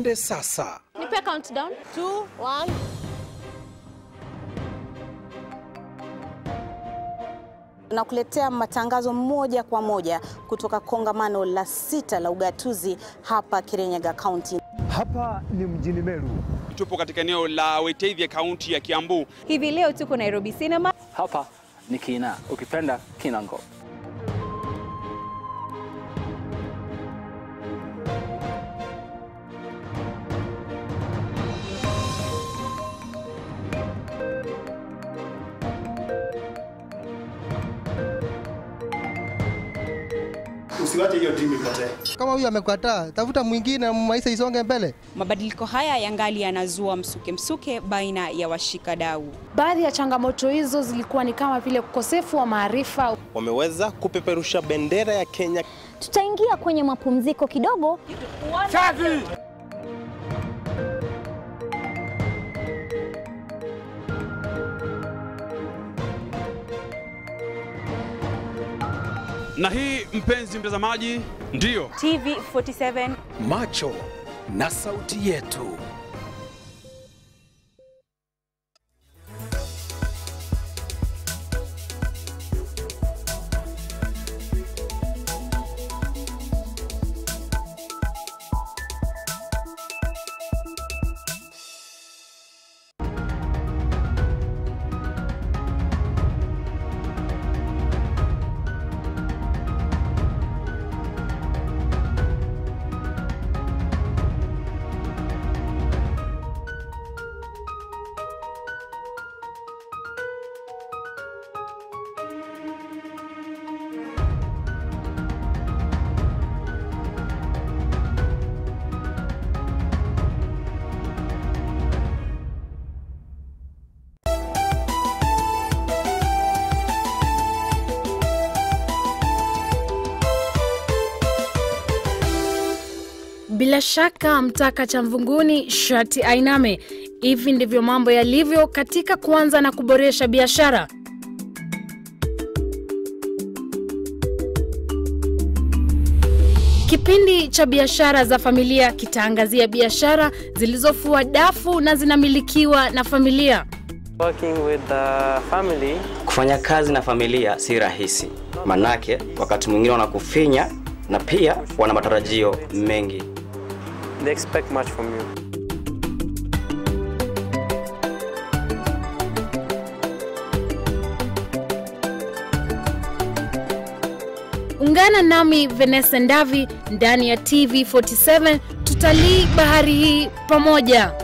Twende sasa. Nipe countdown. Two, one. na kuletea matangazo moja kwa moja kutoka kongamano la sita la ugatuzi hapa Kirinyaga County. Hapa ni mjini Meru. Tupo katika eneo la Weteithia kaunti ya Kiambu. Hivi leo tuko Nairobi Cinema. Hapa ni Kina, ukipenda Kinango. Usiwache hiyo timu ipotee. Kama huyu amekataa, tafuta mwingine, maisha isonge mbele. Mabadiliko haya yangali yanazua msuke msuke baina ya washikadau. Baadhi ya changamoto hizo zilikuwa ni kama vile ukosefu wa maarifa. Wameweza kupeperusha bendera ya Kenya. Tutaingia kwenye mapumziko kidogo. Chavi! Na hii mpenzi mtazamaji, ndiyo TV47 Macho na sauti yetu. Bila shaka mtaka cha mvunguni shati ainame. Hivi ndivyo mambo yalivyo katika kuanza na kuboresha biashara. Kipindi cha biashara za familia kitaangazia biashara zilizofua dafu na zinamilikiwa na familia. Working with the family. Kufanya kazi na familia si rahisi, manake wakati mwingine wanakufinya na pia wana matarajio mengi. They expect much from you. Ungana nami Vanessa Ndavi ndani ya TV47 tutalii bahari hii pamoja.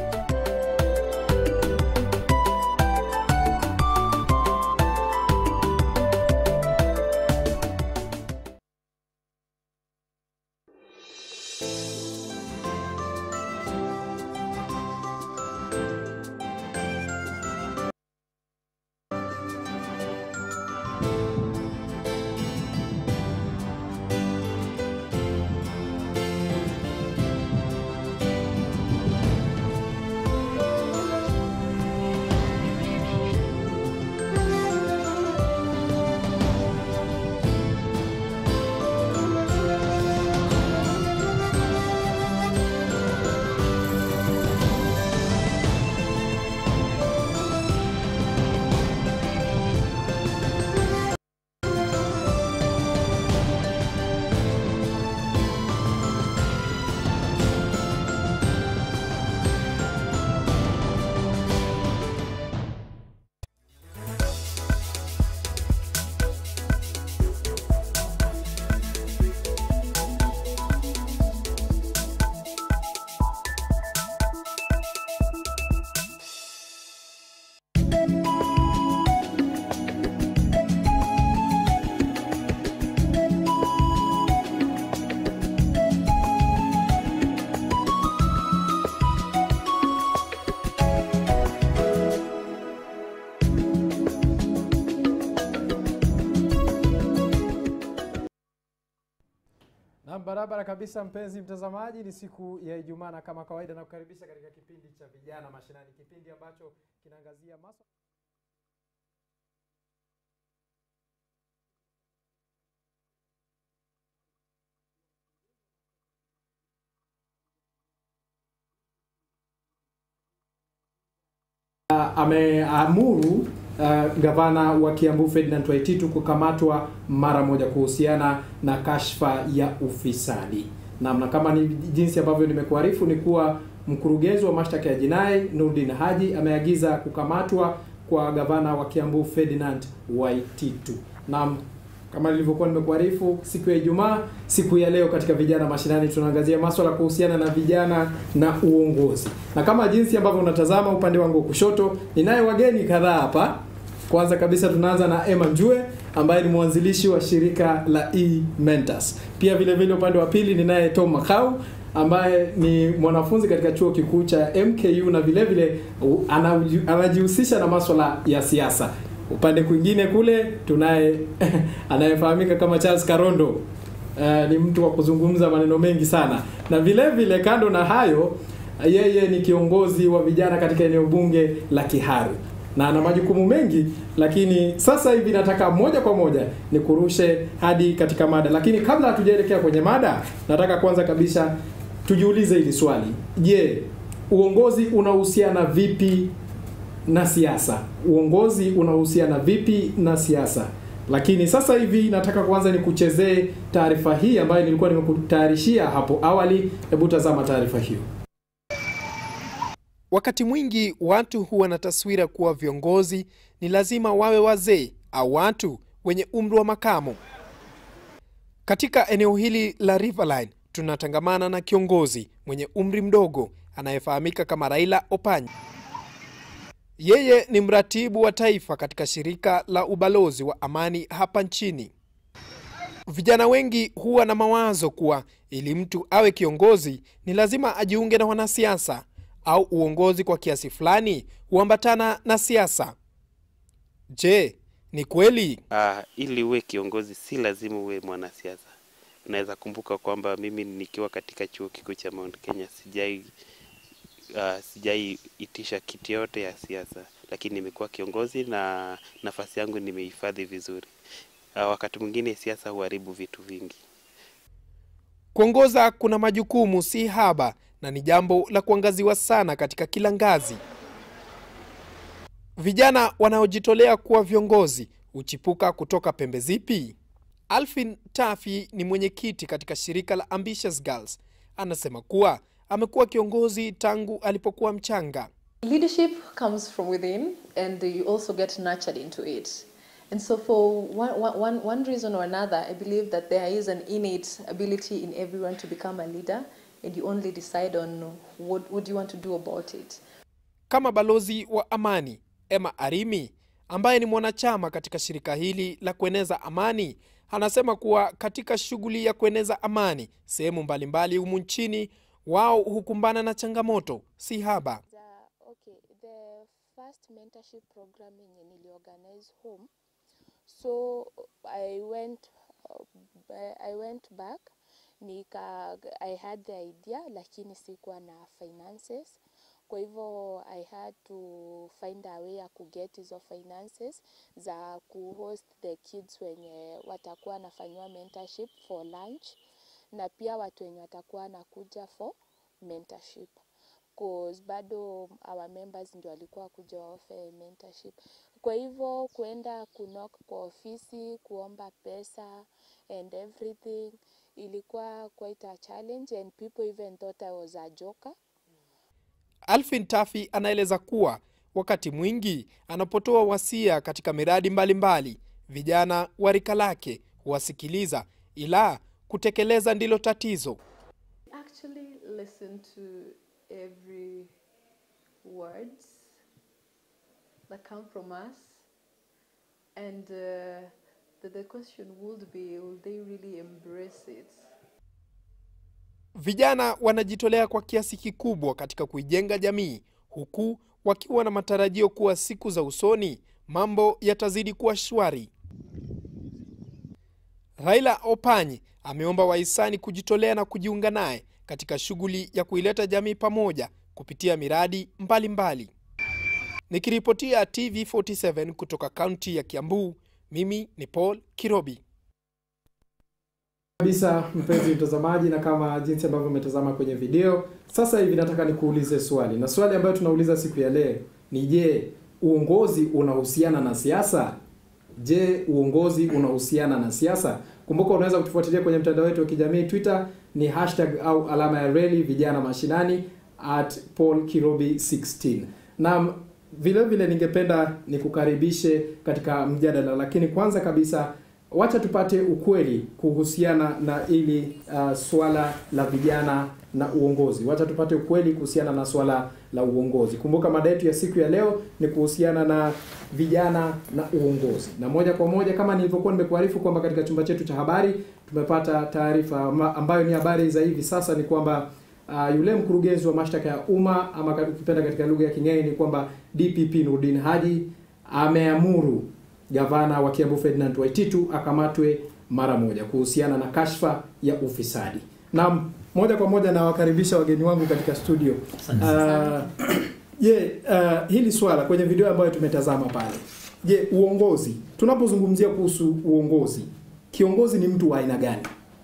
Na barabara kabisa, mpenzi mtazamaji, ni siku ya Ijumaa na kama kawaida na kukaribisha katika kipindi cha vijana mashinani, kipindi ambacho kinaangazia maswala ameamuru uh, gavana wa Kiambu Ferdinand Waititu kukamatwa mara moja kuhusiana na kashfa ya ufisadi. Namna kama ni jinsi ambavyo nimekuarifu ni kuwa mkurugenzi wa mashtaka ya jinai Nurdin Haji ameagiza kukamatwa kwa gavana wa Kiambu Ferdinand Waititu. Naam, kama nilivyokuwa nimekuarifu siku ya Ijumaa, siku ya leo katika vijana mashinani tunaangazia masuala kuhusiana na vijana na uongozi, na kama jinsi ambavyo unatazama upande wangu wa kushoto, ninaye wageni kadhaa hapa. Kwanza kabisa tunaanza na Emma Njue ambaye ni mwanzilishi wa shirika la E Mentors. Pia vile vile upande wa pili ninaye Tom Makau ambaye ni mwanafunzi katika chuo kikuu cha MKU na vile vile anajihusisha na masuala ya siasa. Upande kwingine kule tunaye anayefahamika kama Charles Karondo. Uh, ni mtu wa kuzungumza maneno mengi sana, na vile vile kando na hayo, yeye ni kiongozi wa vijana katika eneo bunge la Kiharu na ana majukumu mengi, lakini sasa hivi nataka moja kwa moja ni kurushe hadi katika mada. Lakini kabla hatujaelekea kwenye mada, nataka kwanza kabisa tujiulize hili swali: je, uongozi unahusiana vipi na siasa? Uongozi unahusiana vipi na siasa? Lakini sasa hivi nataka kwanza nikuchezee taarifa hii ambayo nilikuwa nimekutayarishia hapo awali. Hebu tazama taarifa hiyo. Wakati mwingi watu huwa na taswira kuwa viongozi ni lazima wawe wazee au watu wenye umri wa makamo. Katika eneo hili la Riverline tunatangamana na kiongozi mwenye umri mdogo anayefahamika kama Raila Opanyi. Yeye ni mratibu wa taifa katika shirika la ubalozi wa amani hapa nchini. Vijana wengi huwa na mawazo kuwa ili mtu awe kiongozi ni lazima ajiunge na wanasiasa au uongozi kwa kiasi fulani huambatana na siasa. Je, ni kweli? Uh, ili uwe kiongozi si lazima uwe mwanasiasa. Unaweza kumbuka kwamba mimi nikiwa katika chuo kikuu cha Mount Kenya sijai uh, sijai itisha kiti yote ya siasa, lakini nimekuwa kiongozi na nafasi yangu nimehifadhi vizuri. Uh, wakati mwingine siasa huharibu vitu vingi. Kuongoza kuna majukumu si haba na ni jambo la kuangaziwa sana katika kila ngazi. Vijana wanaojitolea kuwa viongozi huchipuka kutoka pembe zipi? Alfin Tafi ni mwenyekiti katika shirika la Ambitious Girls. Anasema kuwa amekuwa kiongozi tangu alipokuwa mchanga. Leadership comes from within and you also get nurtured into it. And so for one, one, one reason or another, I believe that there is an innate ability in everyone to become a leader and you only decide on what would you want to do about it. Kama balozi wa amani Emma Arimi ambaye ni mwanachama katika shirika hili la kueneza amani anasema kuwa katika shughuli ya kueneza amani sehemu mbalimbali humu nchini wao hukumbana na changamoto si haba. Okay, the first mentorship program yenye niliorganize home so I went, uh, I went back nika I had the idea lakini sikuwa na finances kwa hivyo I had to find a way ya kuget hizo finances za kuhost the kids wenye watakuwa wanafanyiwa mentorship for lunch na pia watu wenye watakuwa wanakuja for mentorship cause bado our members ndio walikuwa kuja waofe mentorship. Kwa hivyo kuenda kunok kwa ofisi kuomba pesa and everything ilikuwa quite a challenge and people even thought I was a joker. Alfin Tafi anaeleza kuwa wakati mwingi anapotoa wasia katika miradi mbalimbali mbali, vijana wa rika lake huwasikiliza, ila kutekeleza ndilo tatizo. Actually listen to every words that come from us and uh, the, the question would be will they really embrace it Vijana wanajitolea kwa kiasi kikubwa katika kuijenga jamii, huku wakiwa na matarajio kuwa siku za usoni mambo yatazidi kuwa shwari. Raila Opanyi ameomba wahisani kujitolea na kujiunga naye katika shughuli ya kuileta jamii pamoja kupitia miradi mbalimbali. Nikiripotia TV47 kutoka kaunti ya Kiambu, mimi ni Paul Kirobi. kabisa mpenzi mtazamaji, na kama jinsi ambavyo umetazama kwenye video, sasa hivi nataka nikuulize swali, na swali ambayo tunauliza siku ya leo ni je, uongozi unahusiana na siasa? Je, uongozi unahusiana na siasa? Kumbuka unaweza kutufuatilia kwenye mtandao wetu wa kijamii Twitter ni hashtag au alama ya reli vijana mashinani at Paul Kirobi 16. Na vile vile ningependa nikukaribishe katika mjadala, lakini kwanza kabisa wacha tupate ukweli kuhusiana na ili uh, swala la vijana na uongozi. Wacha tupate ukweli kuhusiana na swala la uongozi. Kumbuka mada yetu ya siku ya leo ni kuhusiana na vijana na uongozi, na moja kwa moja kama nilivyokuwa nimekuarifu kwamba katika chumba chetu cha habari tumepata taarifa ambayo ni habari za hivi sasa, ni kwamba uh, yule mkurugenzi wa mashtaka ya umma ama ukipenda katika lugha ya King'eni ni kwamba DPP Nurdin Haji ameamuru gavana wa Kiambu Ferdinand Waititu akamatwe mara moja kuhusiana na kashfa ya ufisadi. Na moja kwa moja nawakaribisha wageni wangu katika studio. Uh, je, uh, hili swala kwenye video ambayo tumetazama pale. Je, uongozi, tunapozungumzia kuhusu uongozi, kiongozi ni mtu wa aina gani?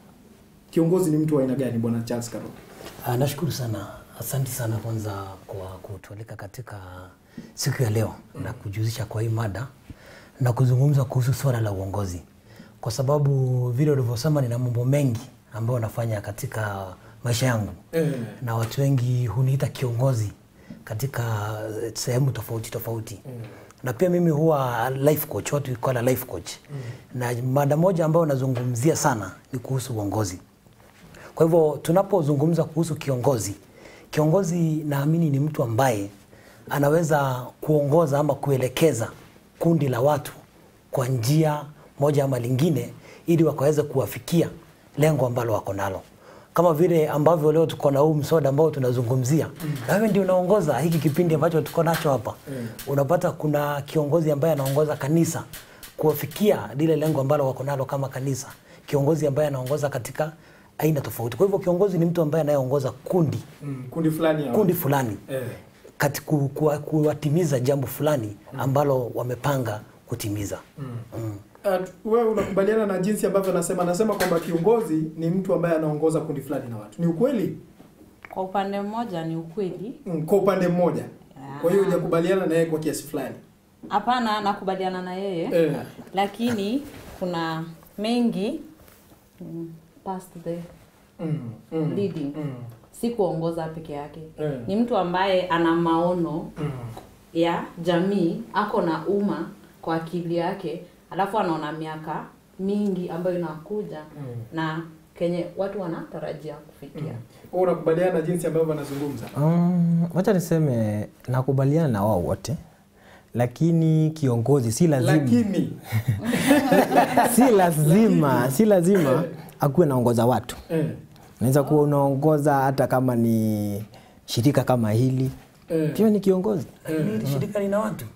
Kiongozi ni mtu wa aina gani, bwana Charles Karo? Uh, nashukuru sana, asante sana kwanza kwa kutualika katika siku ya leo mm. na kujihusisha kwa hii mada na kuzungumza kuhusu swala la uongozi, kwa sababu vile ulivyosema, nina mambo mengi ambayo nafanya katika maisha yangu Eh. na watu wengi huniita kiongozi katika sehemu tofauti tofauti na pia mimi huwa life coach, watu we call a life coach na mada moja ambayo nazungumzia sana ni kuhusu uongozi. Kwa hivyo tunapozungumza kuhusu kiongozi, kiongozi naamini ni mtu ambaye anaweza kuongoza ama kuelekeza kundi la watu kwa njia moja ama lingine, ili wakaweze kuwafikia lengo ambalo wako nalo, kama vile ambavyo leo tuko na huu msoda ambao tunazungumzia na wewe ndio unaongoza hiki kipindi ambacho tuko nacho hapa. Unapata kuna kiongozi ambaye anaongoza kanisa kuwafikia lile lengo ambalo wako nalo kama kanisa, kiongozi ambaye anaongoza katika aina tofauti. Kwa hivyo kiongozi ni mtu ambaye anayeongoza kundi Mm, kundi fulani ya kundi fulani Eh. kati ku- kuwa- kuwatimiza jambo fulani ambalo wamepanga kutimiza. Mm. Uh, wewe unakubaliana na jinsi ambavyo anasema anasema kwamba kiongozi ni mtu ambaye anaongoza kundi fulani na watu. Ni ukweli? Kwa upande mmoja ni ukweli, Mm, kwa upande mmoja. Kwa hiyo hujakubaliana na yeye kwa kiasi fulani. hapana, nakubaliana na yeye Eh. lakini kuna mengi mm, past the Mm, mm, leading mm. si kuongoza peke yake Eh. ni mtu ambaye ana maono ya jamii, ako na umma kwa akili yake, alafu anaona miaka mingi ambayo inakuja na kenye watu wanatarajia kufikia. Wewe unakubaliana na jinsi ambavyo anazungumza? Um, wacha niseme nakubaliana na wao wote, lakini kiongozi si lazima Lakini si lazima si lazima akuwe naongoza watu. eh, Unaweza kuwa unaongoza hata kama ni shirika kama hili eh, pia ni kiongozi. Lakini hili shirika lina watu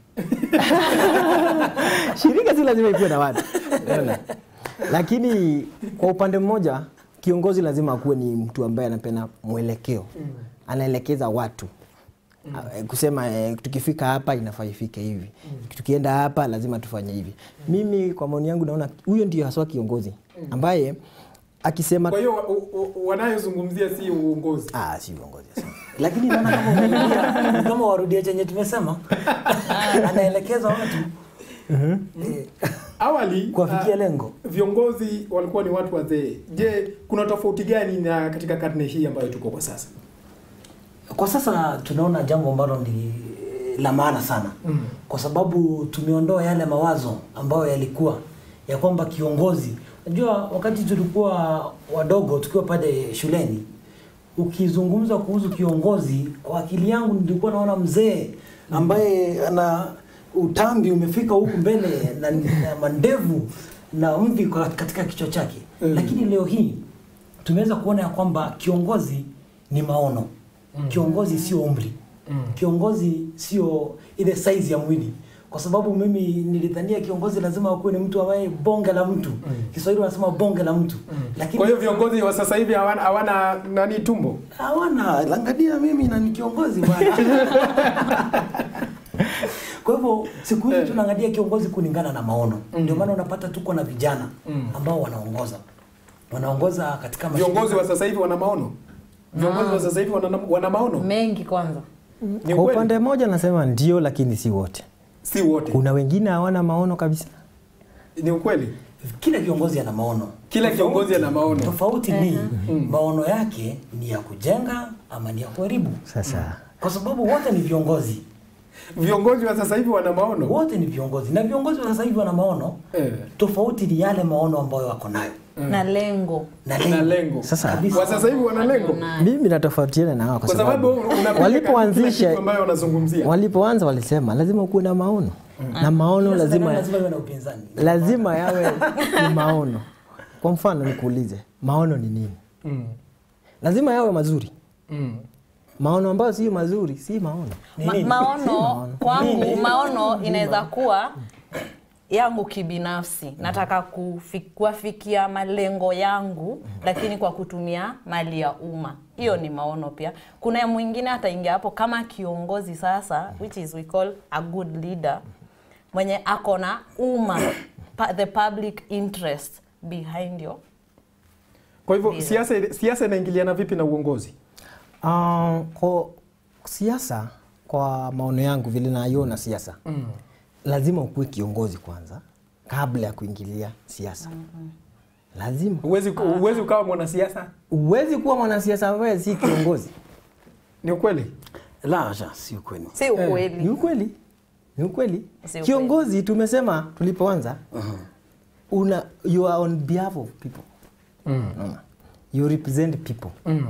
Shirika si lazima ikuwe na watu, unaona? lakini kwa upande mmoja kiongozi lazima akuwe ni mtu ambaye anapeana mwelekeo, anaelekeza watu Ah, kusema eh, tukifika hapa inafaa ifike hivi, tukienda hapa lazima tufanye hivi. Mimi kwa maoni yangu naona huyo ndio haswa kiongozi ambaye akisema Kwa hiyo wa- wa- wanayozungumzia si uongozi. Ah, si uongozi. lakini naona kama umerudia, ni kama warudia chenye tumesema, anaelekeza watu eh, Awali kuwafikia ah, lengo. viongozi walikuwa ni watu wazee. Je, kuna tofauti gani na katika karne hii ambayo tuko kwa sasa? Kwa sasa tunaona jambo ambalo ni la maana sana Mm. kwa sababu tumeondoa yale mawazo ambayo yalikuwa ya kwamba kiongozi. Unajua, wakati tulikuwa wadogo tukiwa pale shuleni, ukizungumza kuhusu kiongozi, kwa akili yangu nilikuwa naona mzee ambaye ana utambi umefika huku mbele na, na mandevu na mvi kwa- katika kichwa chake Mm. lakini leo hii tumeweza kuona ya kwamba kiongozi ni maono kiongozi sio umri kiongozi sio ile size ya mwili kwa sababu mimi nilidhania kiongozi lazima akuwe ni mtu ambaye bonge la mtu kiswahili wanasema bonge la mtu lakini Kwa hiyo viongozi wa sasa hivi hawana, hawana nani tumbo? hawana angalia mimi na ni kiongozi bwana kwa hivyo siku hizi tunaangalia kiongozi kulingana na maono ndio maana unapata tuko na vijana ambao wanaongoza wanaongoza katika Viongozi wa sasa hivi wana maono. Viongozi wa sasa hivi wana, wana maono. Mengi kwanza. Ni Kwa kweli? upande mmoja nasema ndio, lakini si wote. si wote. Kuna wengine hawana maono kabisa. Ni ukweli. Kila kiongozi ana maono. Kila kiongozi ana maono. Tofauti ni maono yake ni ya kujenga ama ni ya kuharibu. Sasa Kwa sababu wote ni viongozi. Viongozi wa sasa hivi wana maono. Wote ni viongozi na viongozi wa sasa hivi wana maono. Eh. Tofauti ni yale maono ambayo wako nayo. na lengo Na Na lengo. Sasa Wa sasa hivi wana lengo. mimi natofautiana na wao kwa Kwa sababu sababu unapinga kila walipoanzisha kitu ambayo wanazungumzia. walipoanza walisema lazima kuwe na maono na maono Kila serikali lazima lazima iwe na upinzani. lazima yawe ni maono. Kwa mfano nikuulize, maono ni nini? Mm. Lazima yawe mazuri. Mm. Maono ambayo si mazuri si maono. Ma, maono kwangu maono inaweza kuwa yangu kibinafsi nataka kufi, kuwafikia malengo yangu lakini kwa kutumia mali ya umma hiyo ni maono pia kuna mwingine ataingia hapo kama kiongozi sasa which is we call a good leader mwenye ako na umma pa, the public interest behind you Kwa hivyo Ndio. siasa siasa inaingiliana vipi na uongozi? Uh, kwa siasa, kwa maono yangu vile naiona siasa Mm. lazima ukuwe kiongozi kwanza kabla ya kuingilia siasa. Lazima Uwezi uwezi ukawa mwanasiasa? uwezi kuwa mwanasiasa ambaye si kiongozi. Ni ukweli? La hasha, si ukweli. si ukweli Ni ukweli, ni ukweli. Si ukweli. Kiongozi tumesema tulipoanza, una you are on behalf of people. Mm. Unaona? You represent people. Mm.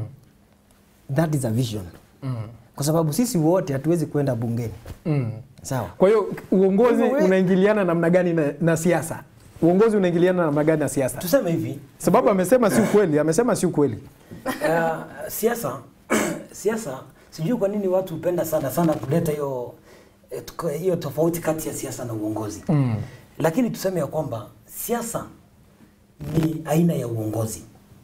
That is a vision. Mm. Kwa sababu sisi wote hatuwezi kwenda bungeni. Mm. Sawa. Kwa hiyo uongozi Hivyo we- unaingiliana namna gani na, na siasa? Uongozi unaingiliana namna gani na siasa? Tuseme hivi, Sababu amesema si ukweli, amesema si ukweli. uh, siasa siasa sijui kwa nini watu hupenda sana sana kuleta hiyo eh, tuko- hiyo tofauti kati ya siasa na uongozi Mm. lakini tuseme ya kwamba siasa ni aina ya uongozi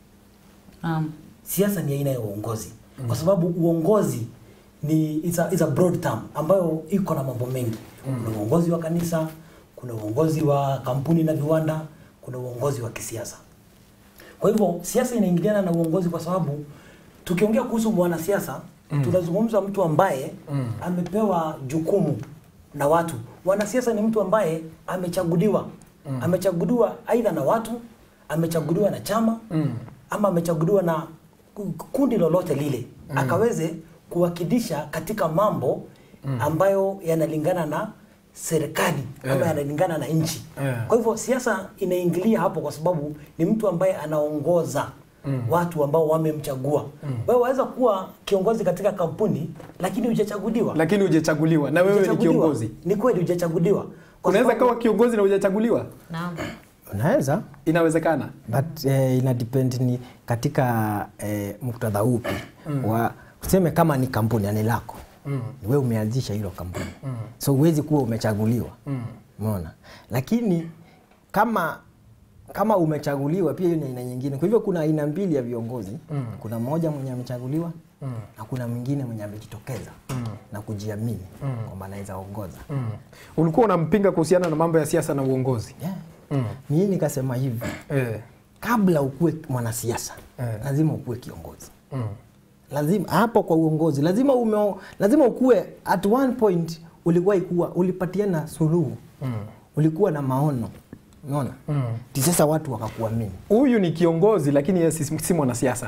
um, siasa ni aina ya uongozi mm. kwa sababu uongozi ni it's a, it's a broad term ambayo iko na mambo mengi mm. kuna uongozi wa kanisa kuna uongozi wa kampuni na viwanda kuna uongozi wa kisiasa kwa hivyo siasa inaingiliana na uongozi kwa sababu tukiongea kuhusu mwanasiasa mm. tunazungumza mtu ambaye mm. amepewa jukumu na watu mwanasiasa ni mtu ambaye amechaguliwa mm. amechaguliwa aidha na watu amechaguliwa na chama Mm. ama amechaguliwa na ku- kundi lolote lile mm. akaweze kuwakilisha katika mambo mm. ambayo yanalingana na serikali ama Eh. yanalingana na nchi Eh. kwa hivyo siasa inaingilia hapo kwa sababu ni mtu ambaye anaongoza mm. watu ambao wamemchagua mm. wewe waweza kuwa kiongozi katika kampuni lakini hujachaguliwa Lakini hujachaguliwa na wewe ni Hujachaguliwa. kiongozi. ni kweli hujachaguliwa Kwa Unaweza sababu- kawa kiongozi na hujachaguliwa? naam Unaweza Inawezekana. but eh, ina depend ni katika eh, muktadha upi Mm. wa tuseme kama ni kampuni ni lako Mm. wewe umeanzisha hilo kampuni Mm. so huwezi kuwa umechaguliwa Mm. umeona lakini kama kama umechaguliwa pia hiyo ni aina nyingine kwa hivyo kuna aina mbili ya viongozi Mm. kuna mmoja mwenye amechaguliwa Mm. na kuna mwingine mwenye amejitokeza Mm. na kujiamini Mm. kwamba anaweza ongoza Mm. Ulikuwa unampinga kuhusiana na mambo ya siasa na uongozi. yeah. Mm. mimi nikasema hivi Eh. kabla ukuwe mwanasiasa Eh. lazima ukuwe kiongozi Mm. lazima hapo kwa uongozi lazima ume, lazima ukuwe at one point ulikuwa ikuwa ulipatiana suluhu Mm. ulikuwa na maono unaona Mm. Ti sasa watu wakakuamini Huyu ni kiongozi lakini yeye si, si mwanasiasa.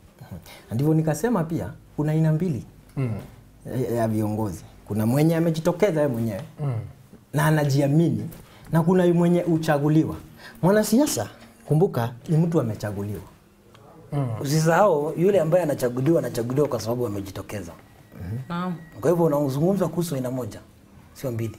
Na ndivyo nikasema pia kuna aina mbili Mm. ya- ya viongozi kuna mwenye amejitokeza yeye mwenyewe Mm. na anajiamini na kuna mwenye uchaguliwa mwanasiasa kumbuka ni mtu amechaguliwa Mm. usisahau yule ambaye anachaguliwa anachaguliwa kwa sababu amejitokeza naam kwa hivyo unazungumza kuhusu aina moja sio mbili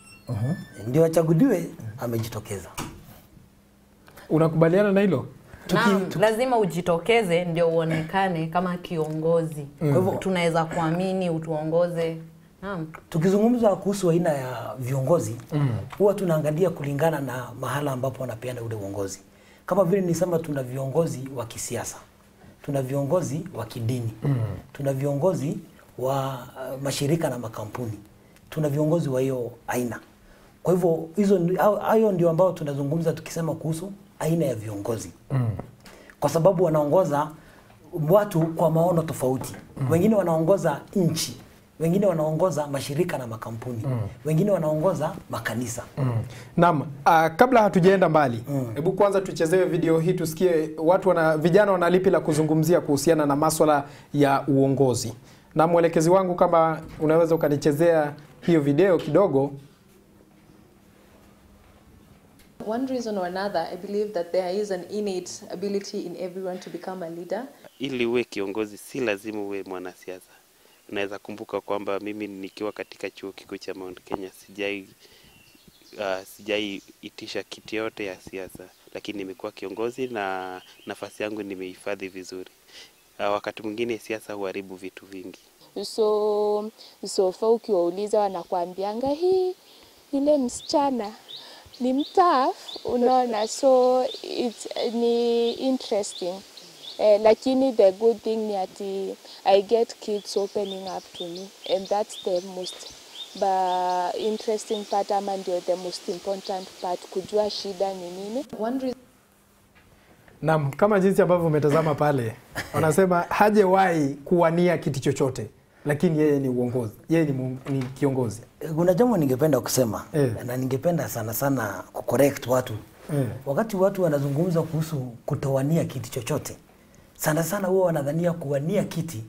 ndio achaguliwe amejitokeza Unakubaliana na hilo? Naam, lazima ujitokeze ndio uonekane kama kiongozi. Kwa hivyo tunaweza kuamini utuongoze. Naam. tukizungumza kuhusu aina ya viongozi Mm. huwa tunaangalia kulingana na mahala ambapo wanapeana ule uongozi kama vile nisema tuna viongozi wa kisiasa tuna viongozi wa kidini Mm. tuna viongozi wa uh, mashirika na makampuni tuna viongozi wa hiyo aina kwa hivyo hizo ndi- hao- hayo ndio ambao tunazungumza tukisema kuhusu aina ya viongozi Mm. kwa sababu wanaongoza watu kwa maono tofauti mm. wengine wanaongoza nchi wengine wanaongoza mashirika na makampuni Mm. wengine wanaongoza makanisa Mm. Naam, uh, kabla hatujaenda mbali, hebu kwanza tuchezewe video hii tusikie watu wana vijana wana lipi la kuzungumzia kuhusiana na maswala ya uongozi. Na mwelekezi wangu kama unaweza ukanichezea hiyo video kidogo. One reason or another, I believe that there is an innate ability in everyone to become a leader. Ili uwe kiongozi si lazima uwe mwanasiasa. Unaweza kumbuka kwamba mimi nikiwa katika chuo kikuu cha Mount Kenya sijai uh, sijai itisha kiti yote ya siasa, lakini nimekuwa kiongozi na nafasi yangu nimehifadhi vizuri. Uh, wakati mwingine siasa huharibu vitu vingi. so sofa ukiwauliza wanakuambianga hii ile msichana ni mtaf unaona so it's, ni interesting eh, lakini the good thing ni ati i get kids opening up to me and that's the most ba interesting part ama ndio the most important part kujua shida ni nini One reason Naam, kama jinsi ambavyo umetazama pale, wanasema hajawahi kuwania kiti chochote, lakini yeye ni uongozi, yeye ni, mu- ni kiongozi. kuna jambo ningependa kusema Eh. na ningependa sana sana kucorrect watu Eh. wakati watu wanazungumza kuhusu kutowania kiti chochote sana sana huwa wanadhania kuwania kiti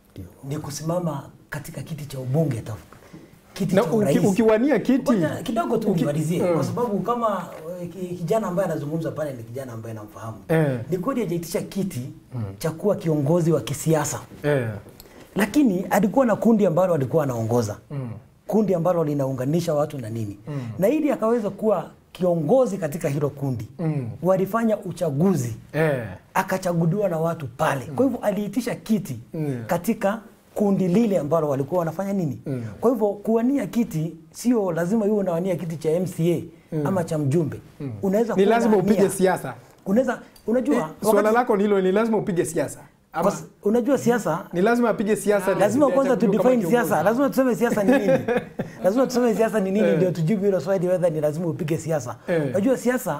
ni kusimama katika kiti cha ubunge tu kiti Na cha uki, urais ukiwania kiti Ngoja kidogo tu uki- nimalizie Mm. kwa sababu kama eh, ki- kijana ambaye anazungumza pale ni kijana ambaye namfahamu Eh. ni kweli hajaitisha kiti cha kuwa kiongozi wa kisiasa eh. lakini alikuwa na kundi ambalo alikuwa anaongoza Mm. kundi ambalo linaunganisha watu na nini Mm. na ili akaweza kuwa kiongozi katika hilo kundi Mm. walifanya uchaguzi Eh. akachaguliwa na watu pale kwa hivyo aliitisha kiti Mm. katika kundi lile ambalo walikuwa wanafanya nini Mm. kwa hivyo kuwania kiti sio lazima iwe unawania kiti cha mca Mm. ama cha mjumbe Mm. unaweza Ni kuwa lazima unawania- upige siasa. unaweza unajua Eh, Swala wakati- lako ni hilo, ni lazima upige siasa. Ama, Kwa s- unajua siasa ni lazima apige siasa. ndio lazima ndio kwanza tu achaguliwe kama define siasa kiongozi. lazima tuseme siasa ni nini lazima tuseme siasa ni nini Eh. ndio tujibu hilo swali whether ni lazima upige siasa Eh. unajua siasa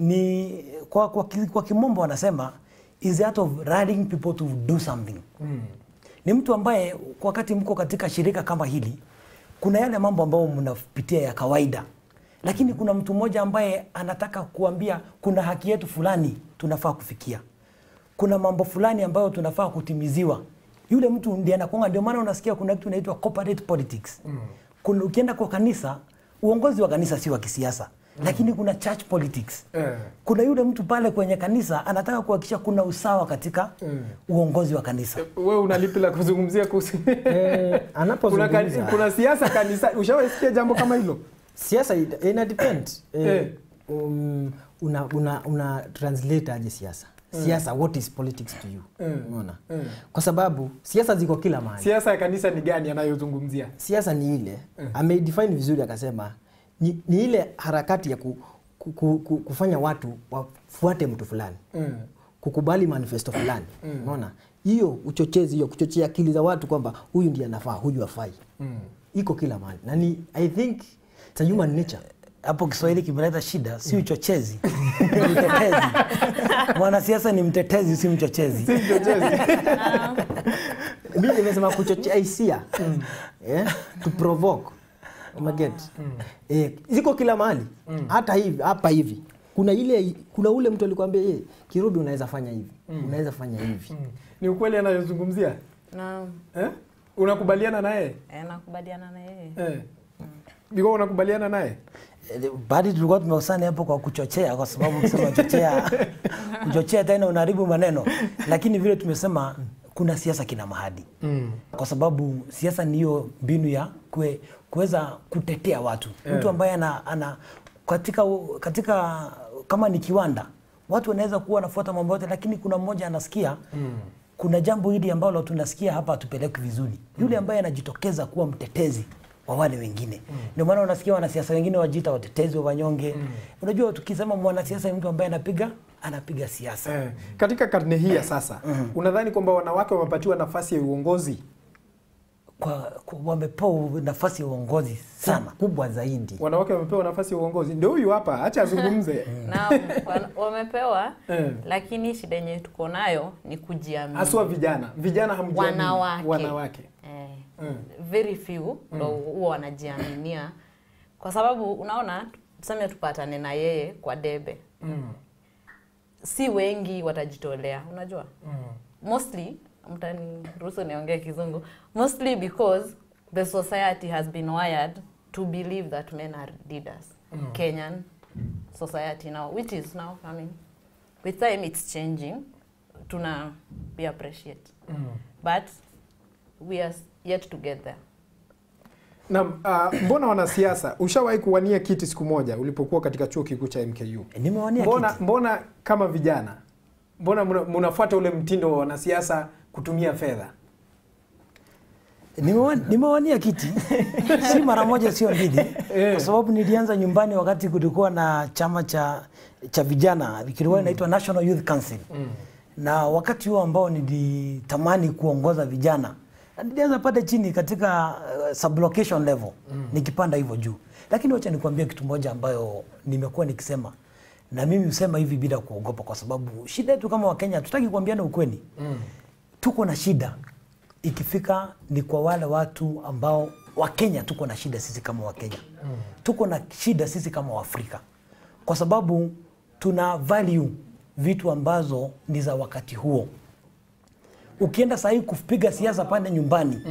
ni kwa, kwa, ki- kwa kimombo wanasema is the art of rallying people to do something Mm. ni mtu ambaye kwa wakati mko katika shirika kama hili kuna yale mambo ambayo mnapitia ya kawaida lakini kuna mtu mmoja ambaye anataka kuambia kuna haki yetu fulani tunafaa kufikia kuna mambo fulani ambayo tunafaa kutimiziwa yule mtu ndiye anakuanga ndio maana unasikia kuna kitu inaitwa corporate politics Mm. kuna, ukienda kwa kanisa uongozi wa kanisa si wa kisiasa lakini kuna church politics Eh. kuna yule mtu pale kwenye kanisa anataka kuhakikisha kuna usawa katika Mm. uongozi wa kanisa Wewe una lipi la kuzungumzia kuhusu Eh, kuna, anapozungumza kani- kuna siasa kanisa? Ushawahi sikia jambo kama hilo? siasa ina- ina depend Eh. eh, um, una, una, una translate aje siasa Mm. siasa what is politics to you Mm. unaona Mm. kwa sababu siasa ziko kila mahali Siasa ya kanisa ni gani anayozungumzia? siasa ni ile Mm. ameidefine vizuri akasema ni, ni ile harakati ya ku, ku, ku, ku, kufanya watu wafuate mtu fulani Mm. kukubali manifesto fulani Mm. unaona hiyo uchochezi hiyo kuchochea akili za watu kwamba huyu ndiye anafaa huyu afai Mm. iko kila mahali na ni i think it's a human nature hapo kiswahili kimeleta shida si uchochezi ni mtetezi mwanasiasa ni mtetezi si mchochezi Si mchochezi. mi nimesema kuchochea hisia yeah? to provoke umeget eh, ziko kila mahali Mm. hata hivi hapa hivi kuna ile kuna ule mtu alikwambia ye kirudi unaweza fanya hivi Mm. unaweza fanya hivi Mm. Ni ukweli anayozungumzia? Naam. Eh? Unakubaliana naye? Eh, nakubaliana na yeye. Eh. Biko unakubaliana naye? badi tulikuwa tumeusani hapo kwa kuchochea kwa sababu ukisema chochea kuchochea tena unaharibu maneno lakini vile tumesema kuna siasa kina mahadi Mm. kwa sababu siasa ni hiyo mbinu ya kue, kuweza kutetea watu Eh. mtu ambaye ana, ana katika, katika kama ni kiwanda watu wanaweza kuwa wanafuata mambo yote lakini kuna mmoja anasikia Mm. kuna jambo hili ambalo tunasikia hapa hatupeleki vizuri yule ambaye anajitokeza kuwa mtetezi wa wale wengine ndio maana unasikia wanasiasa wengine wajiita watetezi wa wanyonge unajua tukisema mwanasiasa ni mtu ambaye anapiga anapiga siasa Eh. Katika karne hii ya sasa, unadhani kwamba wanawake wamepatiwa nafasi ya uongozi? kwa, kwa wamepewa nafasi ya uongozi sana kubwa zaidi Wanawake wamepewa nafasi ya uongozi? Ndio huyu hapa, acha azungumze. na wana- wamepewa Eh. lakini shida yenye tuko nayo ni kujiamini Haswa vijana. Vijana hamjiamini. wanawake Wanawake. Eh. Mm. very few ndo huwa wanajiaminia kwa sababu unaona tuseme tupatane na yeye kwa debe Mm. si wengi watajitolea unajua mostly mtaniruhusu niongee kizungu mostly because the society has been wired to believe that men are leaders Mm. kenyan society now which is now coming with time it's changing tuna we appreciate Mm. but we are yet to get there Na uh, mbona wanasiasa, ushawahi kuwania kiti siku moja ulipokuwa katika chuo kikuu cha MKU? Nimewania mbona, kiti. mbona kama vijana, mbona mna- mnafuata ule mtindo wa wanasiasa kutumia fedha? Nimewa- nimewania kiti si mara moja sio mbili kwa sababu nilianza nyumbani wakati kulikuwa na chama cha cha vijana kilikuwa inaitwa National Youth Council na wakati huo ambao nilitamani kuongoza vijana na nilianza pale chini katika uh, sublocation level nikipanda hivyo juu lakini wacha nikwambie kitu moja ambayo nimekuwa nikisema na mimi husema hivi bila kuogopa kwa sababu shida yetu kama wakenya hatutaki kuambiana ukweli tuko na shida ikifika ni kwa wale watu ambao wakenya tuko na shida sisi kama wakenya tuko na shida sisi kama waafrika kwa sababu tuna value vitu ambazo ni za wakati huo ukienda sahii kupiga siasa pale nyumbani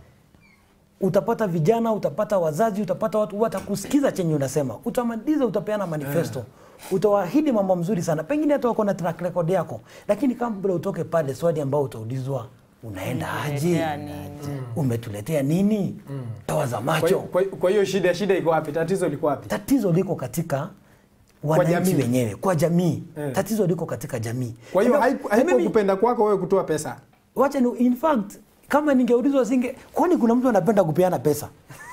utapata vijana utapata wazazi utapata watu watakusikiza chenye unasema utamaliza utapeana manifesto utawaahidi mambo mzuri sana pengine hata wako na track record yako lakini kabla utoke pale swali ambao utaulizwa unaenda aje Umetuletea nini? umetuletea nini toa za Kwa macho hiyo- kwa hiyo- Kwa hiyo shida shida iko wapi? Tatizo liko wapi? tatizo liko katika wananchi jamii. wenyewe kwa jamii Eh. tatizo liko katika jamii Kwa hiyo Na- haiku- na haiko mimi- kupenda kwako wewe kutoa pesa. wacha ni in fact kama ningeulizwa singe kwani kuna mtu anapenda kupeana pesa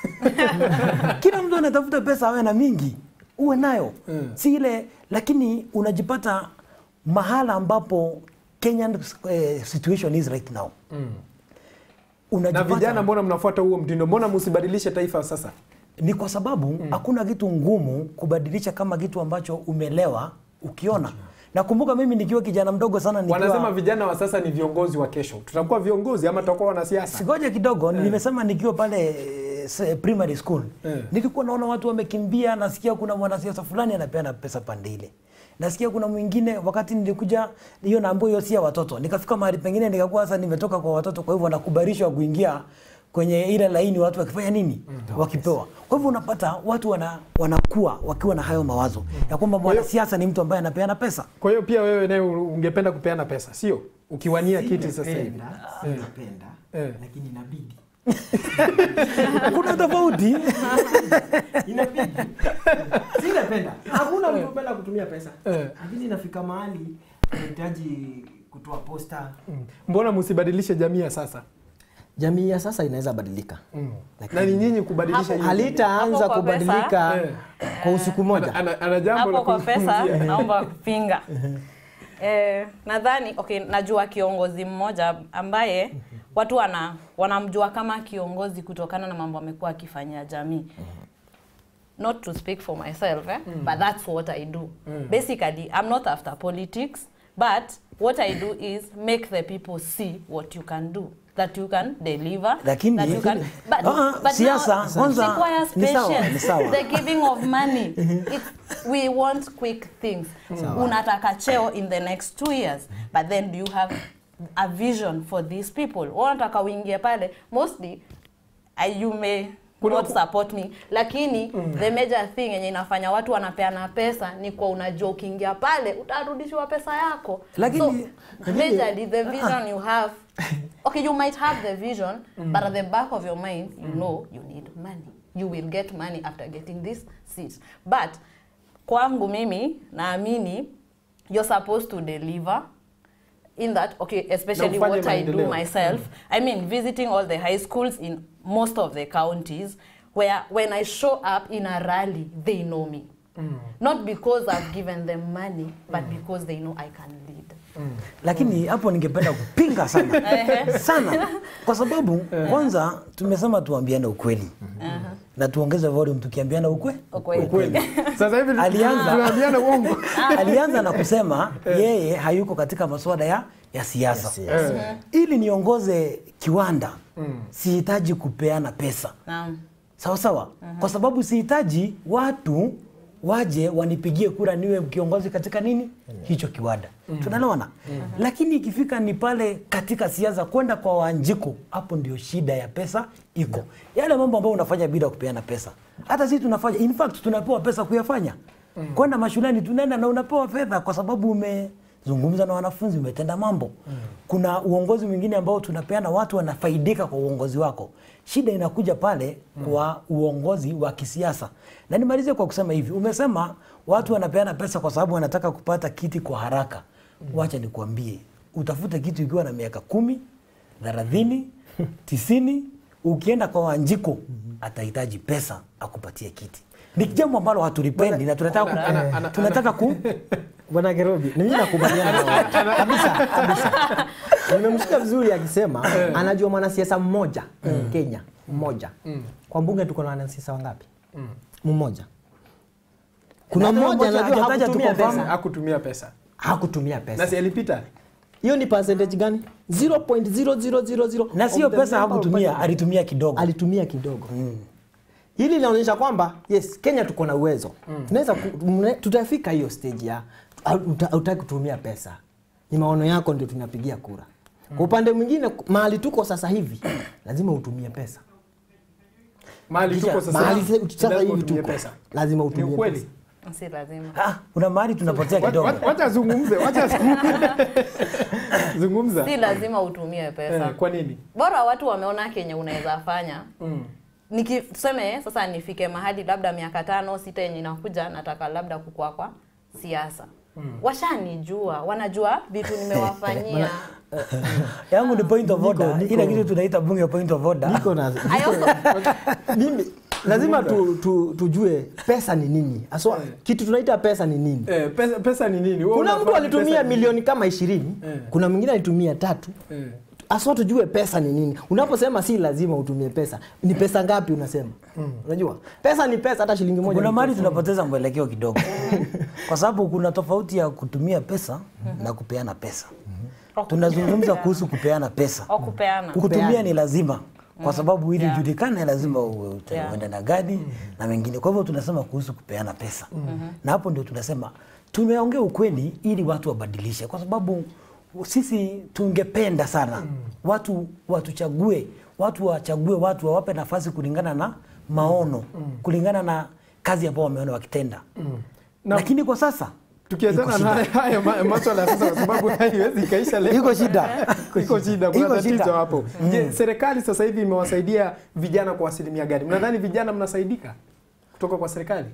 kila mtu anatafuta pesa awe na mingi uwe nayo Mm. si ile lakini unajipata mahala ambapo Kenyan eh, situation is right now Na unajipata vijana, mbona mnafuata huo mtindo? Mbona msibadilishe taifa sasa? ni kwa sababu hakuna kitu ngumu kubadilisha kama kitu ambacho umelewa ukiona nakumbuka mimi nikiwa kijana mdogo sana nikiwa Wanasema vijana wa sasa ni viongozi wa kesho. Tutakuwa viongozi ama tutakuwa wanasiasa? Sigoja kidogo, nimesema nikiwa pale eh, se- primary school Eh. nilikuwa naona watu wamekimbia, nasikia kuna mwanasiasa fulani anapeana pesa pande ile, nasikia kuna mwingine. Wakati nilikuja hiyo naambiwa hiyo si ya watoto, nikafika mahali pengine nikakuwa sasa nimetoka kwa watoto, kwa hivyo nakubalishwa kuingia kwenye ile laini, watu wakifanya nini, wakipewa. Kwa hivyo unapata watu wana, wanakuwa wakiwa na hayo mawazo ya kwamba mwanasiasa ni mtu ambaye anapeana pesa. Kwa hiyo pia wewe naye ungependa kupeana pesa, sio? Ukiwania kiti sasa hivi. Eh. Napenda, Eh. lakini inabidi. Kuna tofauti Inabidi. Si napenda. Hakuna mtu anapenda kutumia pesa. Eh. Lakini inafika mahali unahitaji kutoa posta. Mbona msibadilishe jamii ya sasa? Jamii ya sasa inaweza badilika. Na ni nyinyi kubadilisha hiyo jamii. Halitaanza Hapo kwa kubadilika Eh. kwa usiku moja. Ana, ana jambo la hapo kwa pesa kuzungumzia. naomba kupinga eh, nadhani okay, najua kiongozi mmoja ambaye watu wana, wanamjua kama kiongozi kutokana na mambo amekuwa akifanyia jamii not to speak for myself eh? Mm. but that's what I do Mm. basically I'm not after politics but what I do is make the people see what you can do that you can deliver Lakini- that you can but, Ah, but siasa, now, kwanza, it requires ni sawa, patience ni sawa. the giving of money It's, we want quick things Sawa. unataka cheo in the next two years but then do you have a vision for these people unataka uingie pale mostly uh, you may not support me lakini the major thing yenye inafanya watu wanapeana pesa ni kwa unajua ukiingia pale utarudishiwa pesa yako Lakini- so, lakini- majorly the vision you have okay you might have the vision Mm. but at the back of your mind you know you need money you will get money after getting this seat but kwangu mimi naamini you're supposed to deliver in that okay especially ufanye what i do maendeleo. myself i mean visiting all the high schools in most of the counties where when i show up in a rally they know me not because i've given them money but because they know i can lead lakini hapo ningependa kupinga sana Ehe. sana kwa sababu kwanza tumesema tuambiane ukweli na tuongeze volume tukiambiana ukwe Ukweli. ukweli. Sasa hivi alianza tunaambiana uongo. alianza na kusema yeye hayuko katika masuala ya ya siasa. siasa. Mm. Ili niongoze kiwanda Mm. sihitaji kupeana pesa Naam. sawa sawa, kwa sababu sihitaji watu waje wanipigie kura niwe kiongozi katika nini hicho kiwanda Mm. tunaelewana lakini ikifika ni pale katika siasa kwenda kwa wanjiko hapo ndio shida ya pesa iko yale mambo ambayo unafanya bila kupeana pesa hata sisi tunafanya in fact tunapewa pesa kuyafanya Mm. kwenda mashuleni tunaenda na unapewa fedha kwa sababu umezungumza na wanafunzi umetenda mambo kuna uongozi mwingine ambao tunapeana watu wanafaidika kwa uongozi wako shida inakuja pale kwa uongozi wa kisiasa na nimalize kwa kusema hivi umesema watu wanapeana pesa kwa sababu wanataka kupata kiti kwa haraka wacha nikuambie utafute kitu ikiwa na miaka kumi thelathini tisini ukienda kwa wanjiko atahitaji pesa akupatie kiti ni jambo ambalo hatulipendi na tunataka ku, Ana- ana- tunataka ku Bwana Kerobi, mimi nakubaliana na wewe. kabisa kabisa. Nimemsikia vizuri akisema anajua mwanasiasa mmoja Kenya mmoja. Kwa bunge tuko na wanasiasa wangapi? Mmoja. Kuna Na hata mmoja mmoja anajua hajataja tu hakutumia confirm, pesa. hakutumia pesa Hakutumia pesa. na si alipita Hiyo ni percentage gani? 0.0000. na sio of the pesa member of hakutumia parliament. alitumia kidogo alitumia kidogo hili linaonyesha kwamba yes kenya tuko na uwezo tunaweza ku- mne- tutafika hiyo stage ya hautaki kutumia pesa ni maono yako ndio tunapigia kura kwa upande mwingine mahali tuko sasa hivi lazima utumie pesa mahali tuko sasa mahali se- sasa lazima hivi utumie tuko pesa lazima ni utumie ukweli pesa Si lazima. ah, kuna mahali tunapotea Wa- kidogo wa- wacha azungumze wacha azungumze. zungumza Si lazima utumie pesa. Eh, kwa nini Bora watu wameona kenye unaweza fanya. Mm. Niki tuseme sasa nifike mahali labda miaka tano sita yenye inakuja nataka labda kukua kwa siasa. Mm. Washanijua, wanajua vitu nimewafanyia. yangu ni point of order niko- ile kitu tunaita bunge point of order niko na I also mimi lazima tu, tu, tujue pesa ni nini aswa kitu tunaita pesa ni nini eh, pesa, pesa ni nini Wewe kuna unafahamu mtu alitumia pesa ni nini? milioni kama ishirini Eh. kuna mwingine alitumia tatu Eh. aswa tujue pesa ni nini unaposema si lazima utumie pesa ni pesa ngapi unasema unajua pesa ni pesa hata shilingi moja kuna ni mahali pesa. tunapoteza mwelekeo kidogo kwa sababu kuna tofauti ya kutumia pesa na kupeana pesa tunazungumza kuhusu kupeana pesa au kupeana. kutumia ni lazima kwa sababu ili Yeah. ujulikane lazima uwe uta- Yeah. uende na gadi na mengine kwa hivyo tunasema kuhusu kupeana pesa na hapo ndio tunasema tumeongea ukweli ili watu wabadilishe kwa sababu sisi tungependa sana watu watuchague watu wachague watu wawape nafasi kulingana na maono kulingana na kazi ambao wameona wakitenda Na- lakini kwa sasa tukiachana iko na shida. haya- haya ma- maswala ya sasa kwa sababu haiwezi ikaisha leo Iko shida. iko shida kuna Iko tatizo shida. hapo je serikali sasa hivi imewasaidia vijana kwa asilimia gani mnadhani vijana mnasaidika kutoka kwa serikali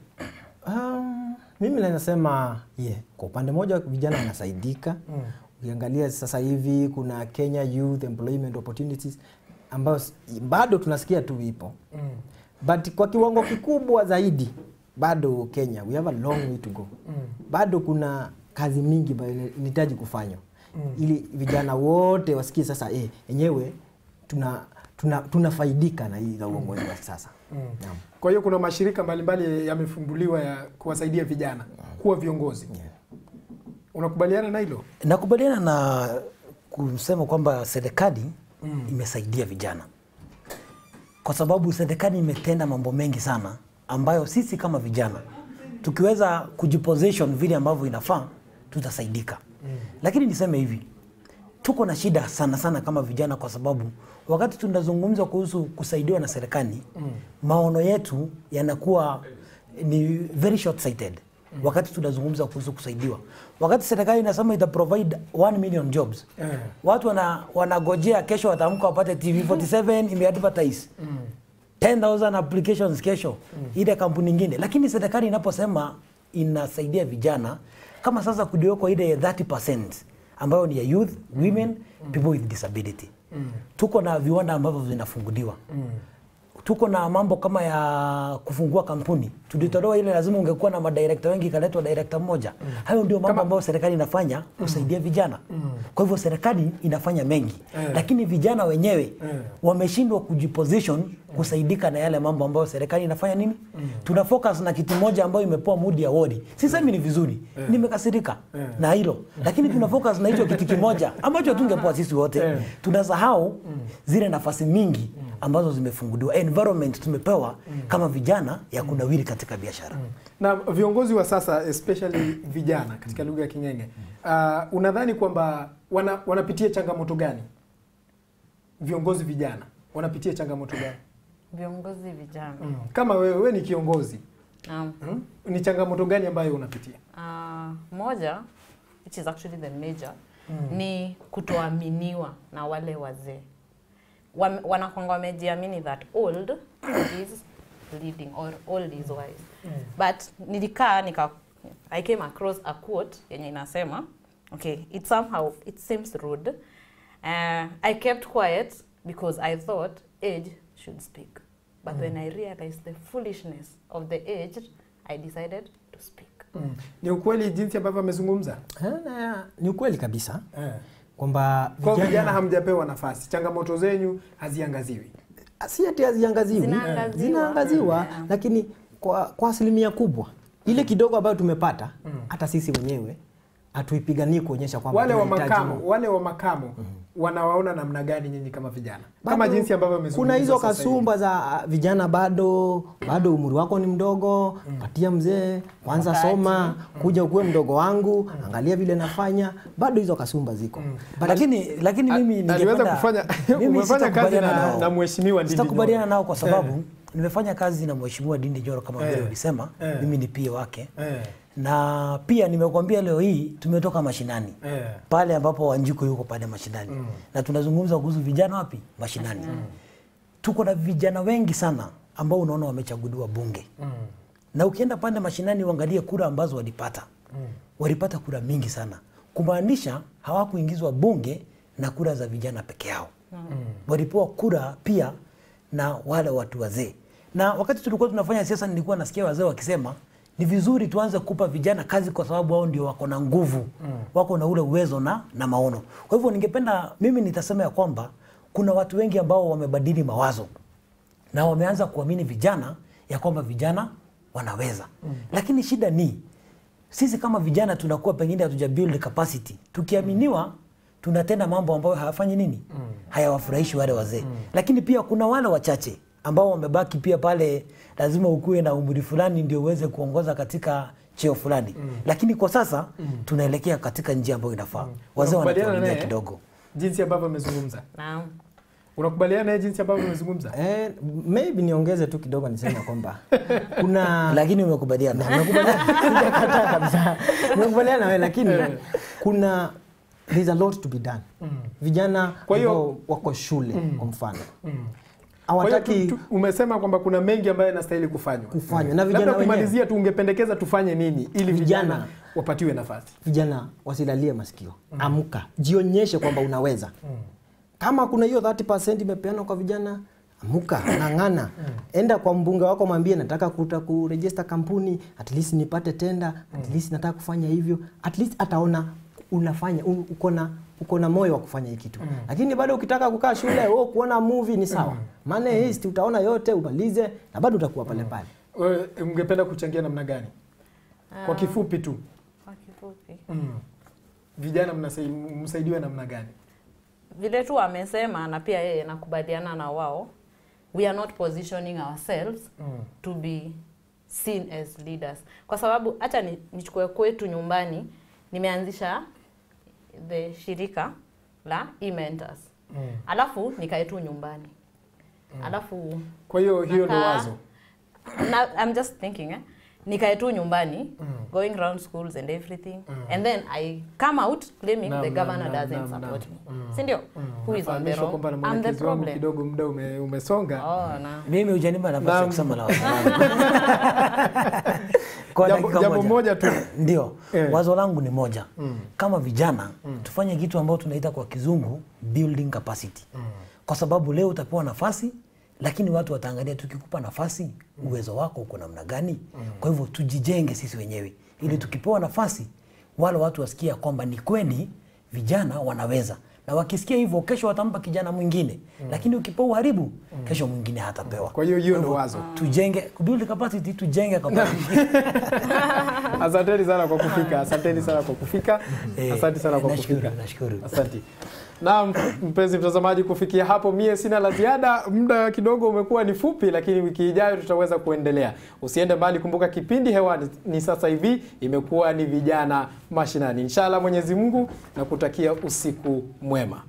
Um, mimi nasema yeah. Kwa upande mmoja vijana wanasaidika Mm. ukiangalia sasa hivi kuna Kenya Youth Employment Opportunities ambayo s- bado tunasikia tu ipo Mm. but kwa kiwango kikubwa zaidi bado Kenya we have a long way to go Mm. bado kuna kazi mingi ambayo ina- inahitaji kufanywa Mm. ili vijana wote wasikie sasa eh, enyewe tuna tuna tunafaidika na hii za uongozi wa sasa Mm. Naam. kwa hiyo kuna mashirika mbalimbali yamefunguliwa ya kuwasaidia vijana kuwa viongozi unakubaliana na hilo nakubaliana na kusema kwamba serikali Mm. imesaidia vijana kwa sababu serikali imetenda mambo mengi sana ambayo sisi kama vijana tukiweza kujiposition vile ambavyo inafaa tutasaidika Mm. lakini niseme hivi tuko na shida sana sana kama vijana kwa sababu wakati tunazungumza kuhusu kusaidiwa na serikali Mm. maono yetu yanakuwa ni very short sighted wakati tunazungumza kuhusu kusaidiwa wakati serikali inasema ita provide 1 million jobs Eh. watu wana, wanagojea kesho wataamka wapate tv 47 imeadvertise Mm. 10000 applications kesho ile kampuni nyingine lakini serikali inaposema inasaidia vijana kama sasa kuliwekwa ile 30% ambayo ni ya youth women people with disability Mm. tuko na viwanda ambavyo vinafunguliwa Mm. tuko na mambo kama ya kufungua kampuni tulitolewa ile lazima ungekuwa na madirekta wengi ikaletwa direkta mmoja hayo ndio mambo ambayo serikali inafanya kusaidia vijana kwa hivyo serikali inafanya mengi Eh. lakini vijana wenyewe Eh. wameshindwa kujiposition kusaidika na yale mambo ambayo serikali inafanya nini tuna focus na kitu moja ambayo imepewa Moody Award sisemi ni vizuri nimekasirika na hilo lakini tuna focus na hicho kitu kimoja ambacho tungepewa sisi wote tunasahau zile nafasi mingi ambazo zimefunguliwa environment tumepewa kama vijana ya kunawiri katika biashara na viongozi wa sasa especially vijana katika lugha ya King'eng'e uh, unadhani kwamba wana, wanapitia changamoto gani? Viongozi vijana wanapitia changamoto gani? Viongozi vijana. Mm. Kama wewe, wewe ni kiongozi Naam. mm? ni changamoto gani ambayo unapitia? Uh, moja which is actually the major Mm. ni kutoaminiwa na wale wazee. Wame- Wanakwanga wamejiamini that old is leading or old is wise. But nilikaa nika I came across a quote yenye inasema okay, it somehow it seems rude. Uh, I kept quiet because I thought age should speak. But Mm. when I realized the foolishness of the aged, I decided to speak. Mm. Ni ukweli jinsi ambavyo amezungumza? Ni ukweli kabisa Eh. kwamba Kwa vijana hamjapewa nafasi, changamoto zenyu haziangaziwi. si ati haziangaziwi, Zinaangaziwa. zinaangaziwa, Yeah. lakini kwa, kwa asilimia kubwa ile kidogo ambayo tumepata hata sisi wenyewe hatuipiganii kuonyesha kwamba Wale wa tunahitaji makamo, mo- wale wa makamo wanawaona namna gani nyinyi kama vijana? Kama Bado jinsi ambavyo amezungumza kuna hizo sasa hivi. kasumba za ah, vijana bado bado umri wako ni mdogo patia mzee kwanza Wakati. soma kuja ukuwe mdogo wangu angalia vile nafanya bado hizo kasumba ziko But- lakini lakini mimi aliweza ningependa kufanya mimi umefanya kazi sitakubaliana na, nao. na mheshimiwa Ndindi sitakubaliana Nyoro. nao kwa sababu Eh, nimefanya kazi na mheshimiwa Dindi Nyoro kama vile Eh. ulisema Eh. mimi ni pia wake eh, na pia nimekuambia leo hii tumetoka mashinani eh. pale ambapo Wanjiku yuko pale mashinani Mm. na tunazungumza kuhusu vijana wapi mashinani tuko na vijana wengi sana ambao unaona wamechaguliwa bunge Mm. na ukienda pande mashinani uangalie kura ambazo walipata Mm. walipata kura mingi sana kumaanisha hawakuingizwa bunge na kura za vijana peke yao walipewa kura pia na wale watu wazee. Na wakati tulikuwa tunafanya siasa, nilikuwa nasikia wazee wakisema ni vizuri tuanze kupa vijana kazi, kwa sababu wao ndio wako na nguvu Mm. wako na ule uwezo na, na maono. Kwa hivyo ningependa mimi nitasema ya kwamba kuna watu wengi ambao wamebadili mawazo na wameanza kuamini vijana ya kwamba vijana wanaweza Mm. lakini shida ni sisi kama vijana tunakuwa pengine hatuja build capacity tukiaminiwa tunatenda mambo ambayo hayafanyi nini Mm. hayawafurahishi wale wazee lakini pia kuna wale wachache ambao wamebaki pia pale lazima ukuwe na umri fulani ndio uweze kuongoza katika cheo fulani Mm. lakini kwa sasa Mm. tunaelekea katika njia ambayo inafaa wazee Unakubaliana wanatuaminia naye? kidogo jinsi ambavyo amezungumza Naam. unakubaliana naye jinsi ambavyo amezungumza Eh, maybe niongeze tu kidogo niseme kwamba kuna lakini umekubaliana Sijakataa kabisa nimekubaliana na wewe lakini kuna there's a lot to be done Mm. vijana Kwa hiyo- ambao wako shule Mm. kwa mfano Mm. Kwa hiyo hawataki tu- tu- umesema kwamba kuna mengi ambayo yanastahili kufanywa Kufanywa. Na vijana labda wenyewe. kumalizia tu ungependekeza tufanye nini ili vijana, Vijana. wapatiwe nafasi vijana wasilalie masikio amka jionyeshe kwamba unaweza kama kuna hiyo 30% imepeanwa kwa vijana amuka ng'ang'ana enda kwa mbunge wako mwambie nataka kuta kurejista kampuni at least nipate tenda at least nataka kufanya hivyo at least ataona unafanya u- uko na uko na moyo wa kufanya hii kitu lakini bado ukitaka kukaa shule oh, kuona movie ni sawa maana hii utaona yote umalize na bado utakuwa pale pale Wewe ungependa kuchangia namna gani kwa Ah. kifupi tu Kwa kifupi. mm. vijana mnasai- msaidiwe namna gani vile tu amesema na pia yeye nakubaliana na wao we are not positioning ourselves Mm. to be seen as leaders kwa sababu hata ni, nichukue kwetu nyumbani nimeanzisha the shirika la e-mentors Mm. alafu nikae tu nyumbani alafu kwa hiyo hiyo ndo nakaa- wazo na, I'm just thinking eh? nikae tu nyumbani Mm. going around schools and everything Mm. and then I come out claiming Naam, the naam, governor naam, doesn't naam, support naam. me Mm. si ndio Mm. who is on the Nafahamishwa wrong kwamba na I'm the mwelekezi wangu problem kidogo muda ume, umesonga oh na mimi hujanipa nafasi ya Naam. kusema la kwa Jambo- dakika jambo moja tu ndio Eh. wazo langu ni moja Mm. kama vijana Mm. tufanye kitu ambao tunaita kwa kizungu building capacity kwa sababu leo utapewa nafasi lakini watu wataangalia tukikupa nafasi uwezo wako uko namna gani kwa hivyo tujijenge sisi wenyewe ili tukipewa nafasi wale watu wasikia kwamba ni kweli vijana wanaweza na wakisikia hivyo kesho watampa kijana mwingine Mm. lakini ukipewa uharibu kesho mwingine hatapewa kwa hiyo hiyo ndo wazo tujenge build capacity tujenge capacity asanteni sana kwa kufika asanteni sana kwa kufika asante sana kwa nashukuru, kufika nashukuru. asante Naam, mpenzi mtazamaji, kufikia hapo mie sina la ziada. Muda kidogo umekuwa ni fupi, lakini wiki ijayo tutaweza kuendelea. Usiende mbali, kumbuka kipindi hewani ni sasa hivi imekuwa ni vijana mashinani. Inshallah Mwenyezi Mungu na kutakia usiku mwema.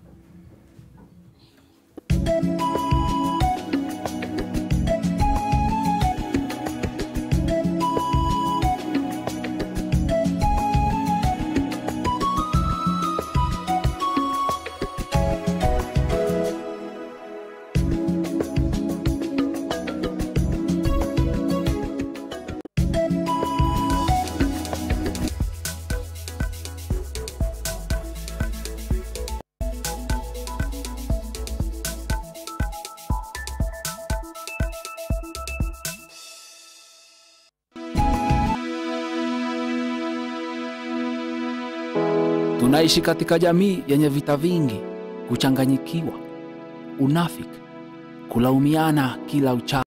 Tunaishi katika jamii yenye vita vingi, kuchanganyikiwa, unafiki, kulaumiana kila uchao.